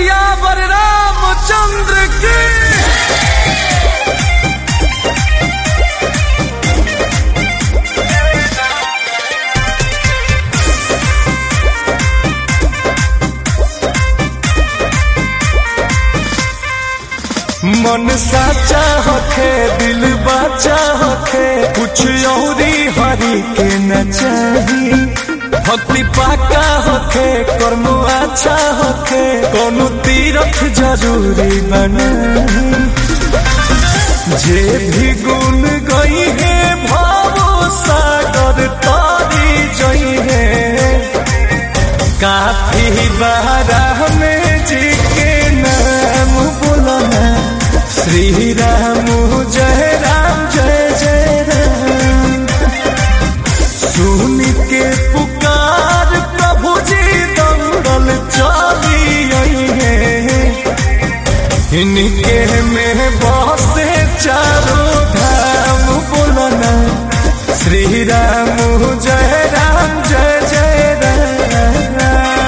सियावर रामचंद्र की मन साचा होखे दिल बाचा होखे कुछ औरी हरी के न चाही भक्ति पाका होखे कर्म अच्छा होखे कोनो तीरथ जरूरी बनाही जे भी गुण गई है भावो सागर तारी जई है काफी बारा में जी के नाम बोलना श्री राम जय राम जय जय राम सुन के पुकार प्रभु जी दंगल चली आई है इनके में बसे चारों धाम बोलना श्री राम जय राम जय जय राम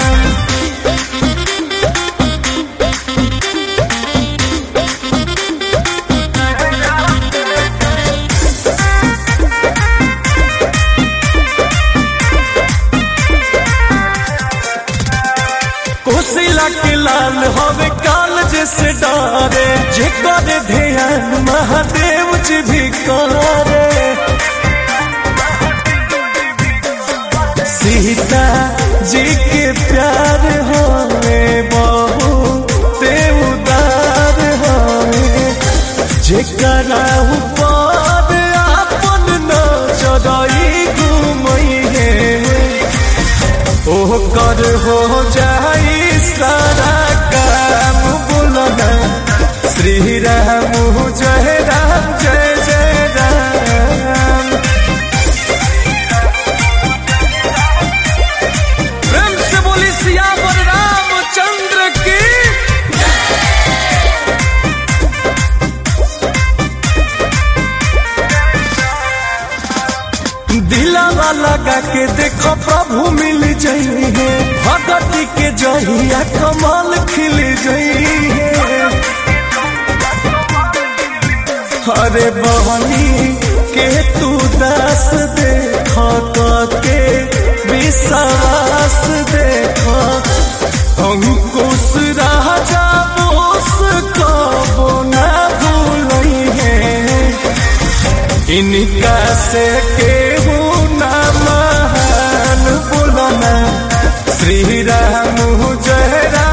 कोसिला के लाल हवे काल जैसे डारे जे करे ध्यान महादेव जी भी करे सीता जी के प्यार होवे बहु ते उदार होवे जेकरा ऊपर आपन नजरई घुमई है ओ कर हो जाई सारा काम बोलना श्री राम जय राम जय जय राम प्रेम से बोली सियावर रामचंद्र की दिलावा लगा के देखो प्रभु मिल जाइए भगती के जहिया कमाल खिल जाइए अरे बहनी के तू दास देख के विश्वास देख अंकुश राजा बोस कबो ना भूलई है इनका से केहू ना महान बोलना श्री राम जय राम